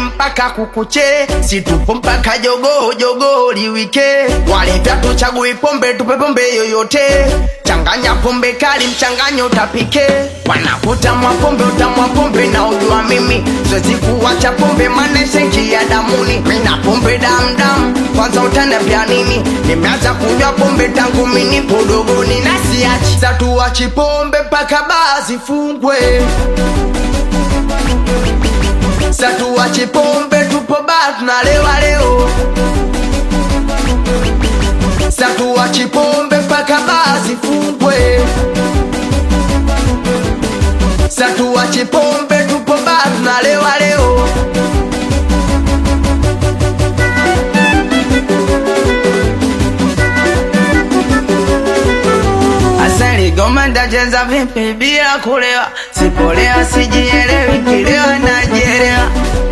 mpaka kukuche situpo mpaka jogoo jogoo liwike walivya tuchagui pombe tupe pombe yoyote changanya pombe kali mchanganyo utapike wanakutamwa pombe utamwa pombe na ujua mimi siwezi kuwacha pombe maneshenki ya damuni mina pombe damdam kwanza utanambia nini nimeanza kunywa pombe tangu mini podogoni na siachi satuwachi pombe mpaka baa zifungwe satuwachi pombe tupo baa tunalewa leo satuwachi pombe mpaka baa zifungwe satuwachi pombe tupo baa tunalewa leo Asali goma ndacheza vipi bila kulewa, sipolewa sijielewi, kilewa najielewa.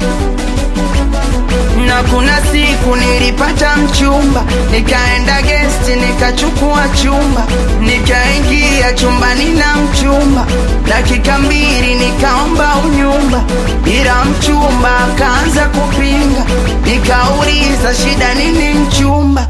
Na kuna siku nilipata mchumba, nikaenda gesti nikachukua chumba, nikaingia chumbani na mchumba, dakika mbili nikaomba unyumba, ila mchumba akaanza kupinga, nikauliza shida nini mchumba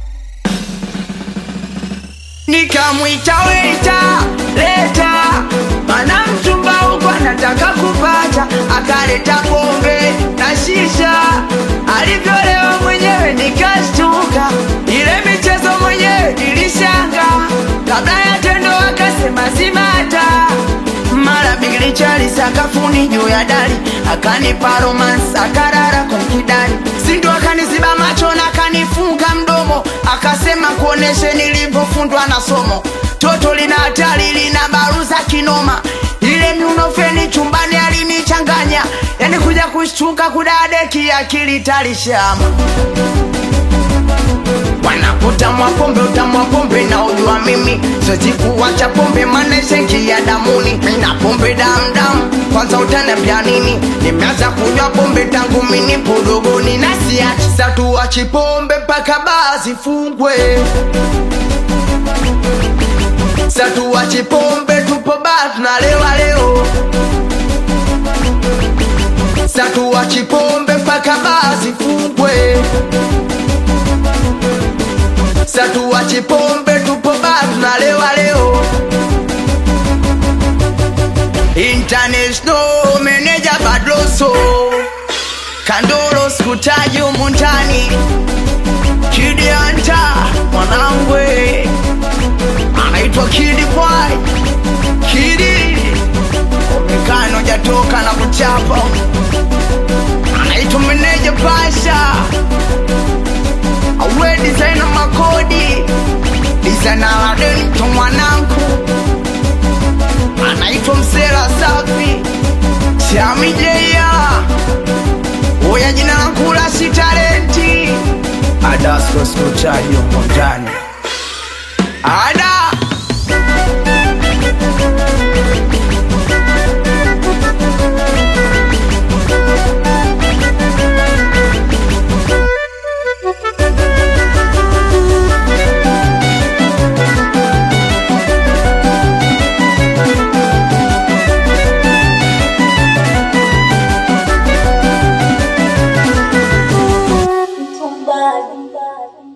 nikamwita weta leta mana mchumba huko anataka kupata akaleta pombe na shisha alivyolewa mwenyewe nikashtuka ile michezo mwenyewe nilishanga kabla ya tendo akasema simata mara bigili chali sakafuni juu ya dari akanipa romance akarara kumkidari sindo akaniziba macho na akanifunga mdomo akasema kuoneshe nilivyofundwa na somo toto lina hatari lina baruza kinoma ile miunofeni chumbani alinichanganya yani kuja kushtuka kudadeki akili talishama wanakutamwa pombe utamwa pombe na ujua mimi siwezi kuwacha pombe maneshenki ya damuni mina pombe damdam kwanza utanambia nini nimeanza kunywa pombe tangu mini podogoni na siachi satuwachi pombe mpaka baa zifungwe satuwachi pombe tupo baa tunalewa leo satuwachi pombe mpaka baa zifungwe satuwachi pombe tupo baa tunalewa leo international manager badloso kandolo skutaji umuntani kidianta mwanangwe anaitwa kidi boy kidi omekano jatoka na kuchapa anaitwa meneja pasha awe designer makodi designer ladento mwanangu anaitwa msela safi chamijeya uya jina langu la si talenti adasko skutaji umuntani ada Somebody.